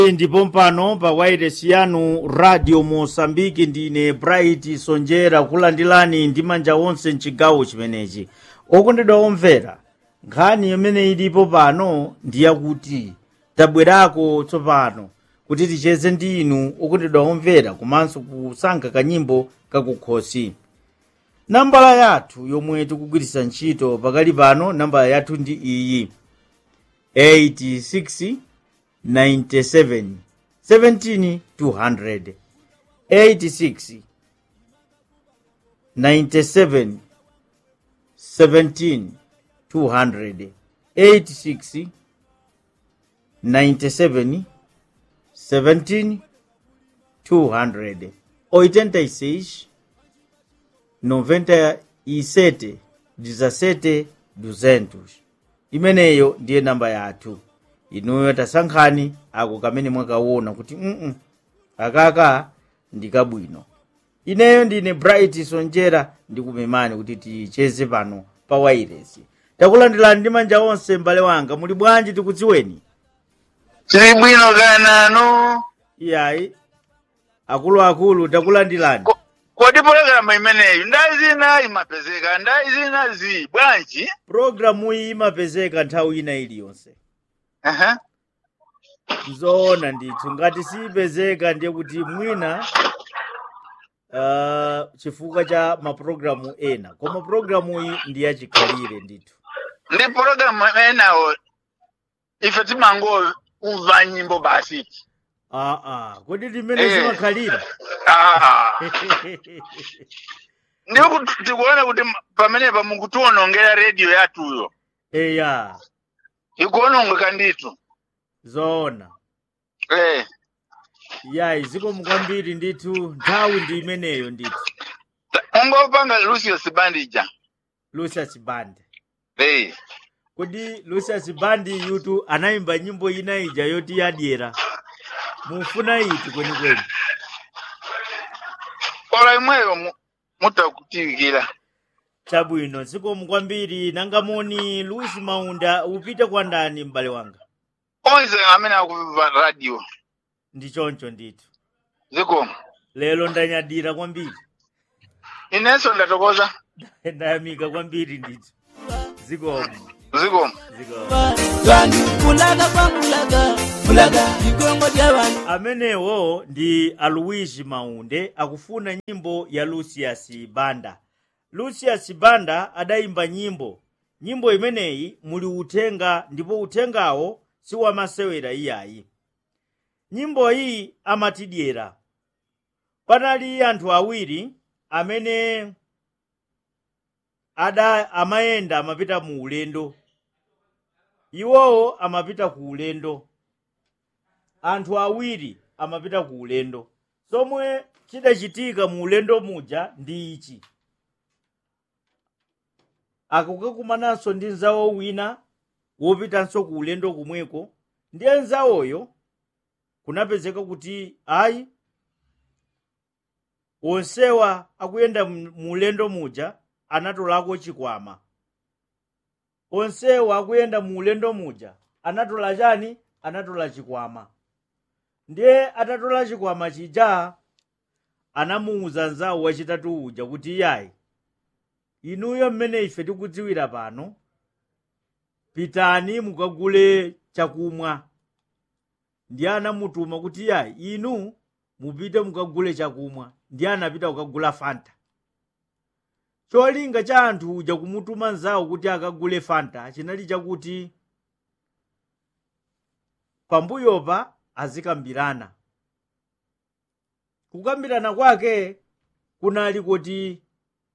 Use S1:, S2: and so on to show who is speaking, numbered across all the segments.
S1: ndipo mpano pa wairesi yanu radio mosambiki ndine bright sonjera kulandilani ndi manja onse mchigawo chimenechi okondedwa omvera nkhani imene ilipo pano ndiyakuti tabwerako tsopano kuti ticheze ndi inu okondedwa omvera komanso kusankha kanyimbo kakukhosi nambala yathu yomwe tikugwiritsa ntchito pakali pano nambala yathu ndi iyi 86 97 17 200 86 97 17 200 86 97 17 200 86 97 17 200 imeneyo ndiye namba yathu inuyo tasankhani ako kamene mwakaona kuti mm akaka ndikabwino ineyo ndine bright sonjera ndikumemani kuti ticheze pano pa wairesi takulandirani ndi manja onse m'bale wanga muli bwanji tikudziweni
S2: tili bwino kananu
S1: iyayi akuluakulu takulandirani
S2: Ko- kodi pologalamu imeneyi ndayi zina imapezeka ndayi zina zi bwanji
S1: programu iyi imapezeka nthawi ina iliyonse
S2: Aha.
S1: zoona ndithu ngati siyipezeka ndiye kuti mwina uh, chifukwa cha mapulogalamu ena koma pulogalamu iyi ndi yachikhalire ndithu
S2: ndi pologalamu enawo ife timangomva nyimbo basi
S1: aa kodi timene
S2: Eh.
S1: zimakhalira
S2: Ah. ndiwo kuti tikuona kuti ma- pamenepa mukutiwonongera rediyo yathuyo
S1: eya
S2: ikuwonongeka ndithu
S1: zoona
S2: eh.
S1: yayi zikomo kwambiri ndithu nthawi ndi imeneyo ndithu
S2: ungopanga lucius bandija
S1: lucius band
S2: eh.
S1: kodi lucius band yutu anayimba nyimbo ina ija yoti yadyera mufuna iti kwenikweni
S2: ola imweyo mu- mutakutiwikira
S1: chabwino zikomo kwambiri nangamoni luis maunda upite kwa ndani m'bale wanga
S2: onse amene akumva radio
S1: ndi choncho ndithu
S2: zikomo
S1: lero ndanyadira kwambiri
S2: inenso ndatokoza
S1: ndayamika kwambiri ndithu zikomo
S2: zikomo
S1: zikomo
S3: vanhu kulaga kwakulaga kulaga igongo lya vanhu
S1: amenewo ndi aluigi maunde akufuna nyimbo ya lucius banda lucius banda adayimba nyimbo nyimbo imeneyi muli uthenga ndipo uthengawo siwamasewera iyayi nyimbo iyi amatidyera panali anthu awiri amene ada amayenda amapita mu ulendo iwowo amapita ku ulendo anthu awiri amapita ku ulendo somwe chidachitika mu ulendo muja ndi ichi akukakumananso ndi nzawo wina wopitanso ku ulendo kumweko ndiye nzawoyo kunapezeka kuti ayi onsewa akuyenda mu mu ulendo muja anatolako chikwama onsewa akuyenda mu ulendo muja anatola chani anatola chikwama ndiye atatola chikwama chija anamuwuza nzawo wachitatu uja kuti iyayi inuyo mmene ife tikudziwira pano pitani mukagule chakumwa ndiye anamutuma kuti iyayi inu mupite mukagule chakumwa ndiye anapita kukagula fanta cholinga cha anthu uja kumutuma nzawo kuti akagule fanta chinali chakuti pambuyopa azikambirana kukambirana kwake kunali kuti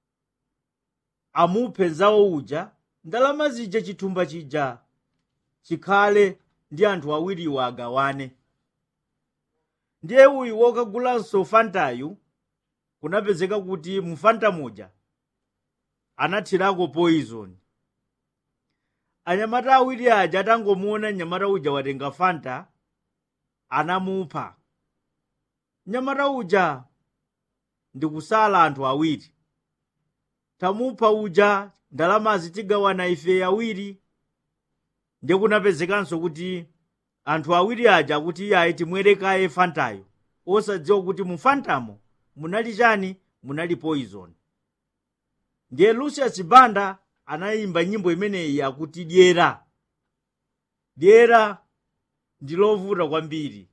S1: amuphe nzawo uja ndalama zija chithumba chija chikhale ndi anthu awiriwo agawane ndiye uyu wokagulanso fantayu kunapezeka kuti mu fanta muja anathirako poison anyamata awiri aja atangomuona mnyamata uja watenga fanta anamupha mnyamata uja ndikusala anthu awiri tamupha uja ndalamazi tigawana ife awiri ndiye kunapezekanso kuti anthu awiri aja akuti iyayi timwerekaye fantayo osadziwa kuti mu fantamo munali chani munali poison ndiye lucius banda anayimba nyimbo imeneyi akuti dyera dyera ndilovuta kwambiri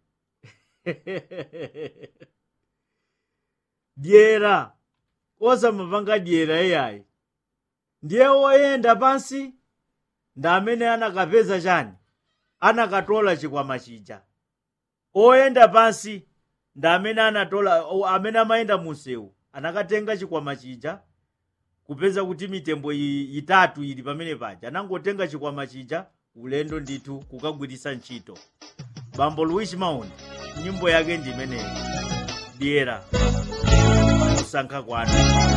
S1: dyera osamapanga dyera iyayi ndiye oyenda pansi ndi amene anakapeza chani anakatola chikwama chija oyenda pansi ndi amene anatola o- amene amayenda munsewu anakatenga chikwama chija kupeza kuti mitembo iyi itatu ili pamene paja anangotenga chikwama chija ulendo ndithu kukagwiritsa ntchito bambo luis maunda nyimbo yake ndi imeneyi dyera kusankha kwanu